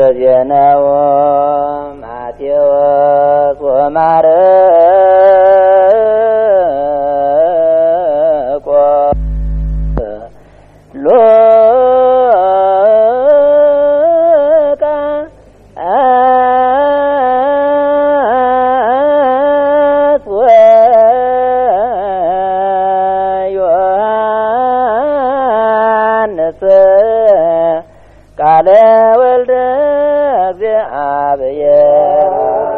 ዘዜነው ማቴዎስ ወማርቆስ ሉቃ ወዮሐንስ ቃለ ወልደ እግዚአብሔር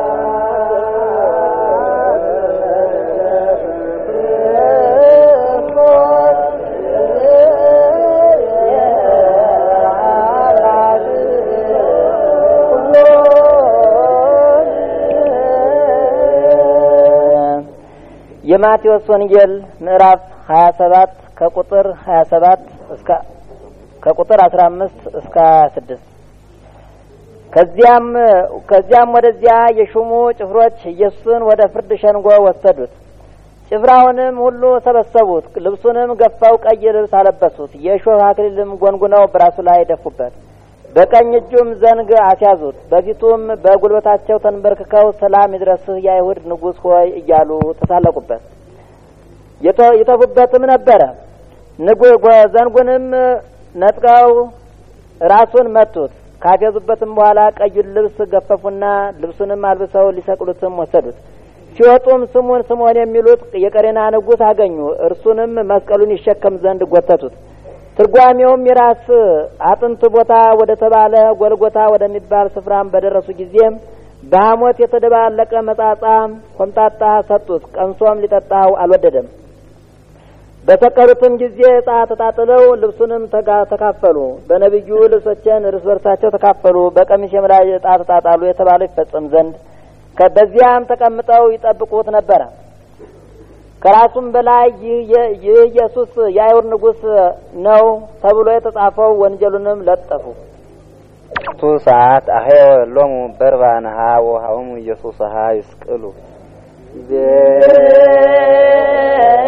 የማቴዎስ ወንጌል ምዕራፍ 27 ከቁጥር 27 እስከ ከቁጥር 15 እስከ 26 ከዚያም ከዚያም ወደዚያ የሹሙ ጭፍሮች ኢየሱስን ወደ ፍርድ ሸንጎ ወሰዱት። ጭፍራውንም ሁሉ ሰበሰቡት። ልብሱንም ገፋው ቀይ ልብስ አለበሱት። የእሾህ አክሊልም ጎንጉነው በራሱ ላይ ደፉበት። በቀኝ እጁም ዘንግ አስያዙት። በፊቱም በጉልበታቸው ተንበርክከው ሰላም ይድረስህ የአይሁድ ንጉሥ ሆይ እያሉ ተሳለቁበት። ይተፉበትም ነበረ። ዘንጉንም ነጥቀው ራሱን መቱት። ካፌዙበትም በኋላ ቀዩን ልብስ ገፈፉና ልብሱንም አልብሰው ሊሰቅሉትም ወሰዱት። ሲወጡም ስሙን ስምዖን የሚሉት የቀሬና ንጉሥ አገኙ። እርሱንም መስቀሉን ይሸከም ዘንድ ጎተቱት። ትርጓሜውም የራስ አጥንት ቦታ ወደ ተባለ ጎልጎታ ወደሚባል ስፍራም በደረሱ ጊዜም በሐሞት የተደባለቀ መጻጻ ኮምጣጣ ሰጡት። ቀምሶም ሊጠጣው አልወደደም። በሰቀሉትም ጊዜ ዕጣ ተጣጥለው ልብሱንም ተካፈሉ። በነቢዩ ልብሶችን እርስ በርሳቸው ተካፈሉ። በቀሚሴም ላይ ዕጣ ተጣጣሉ የተባለው ይፈጸም ዘንድ በዚያም ተቀምጠው ይጠብቁት ነበረ። ከራሱም በላይ ይህ ኢየሱስ የአይሁድ ንጉሥ ነው ተብሎ የተጻፈው ወንጀሉንም ለጠፉ። ቱ ሰዓት አሄወ ሎሙ በርባንሃ ወሃውሙ ኢየሱስ ሀ ይስቅሉ ቤ